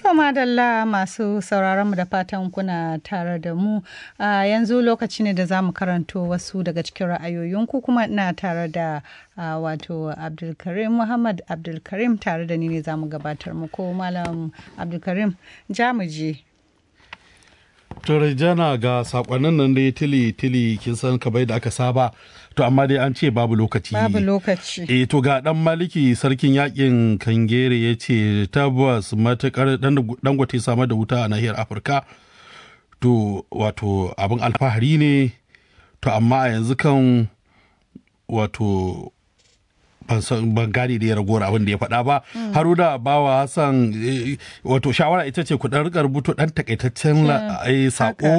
To madalla masu sauraron mu da fatan kuna tare da mu a yanzu lokaci ne da za mu karanto wasu daga cikin ra'ayoyinku kuma ina tare da wato Abdulkarim Muhammad Abdulkarim tare da ni ne za mu gabatar muku Malam Abdulkarim jamuji. Turai jana ga sakonnin nan dai tili tili kin san kabai da aka saba to amma dai an ce babu lokaci babu lokaci eh to ga dan maliki sarkin yakin kangere ya ce tabbas matukar dan gwate samar da wuta a nahiyar afirka to wato abin alfahari ne to amma a yanzu kan wato ban gane da ya ragowar abin da ya faɗa ba haruna bawa hassan wato shawara ita ce ku dan rika rubuto dan takaitaccen sako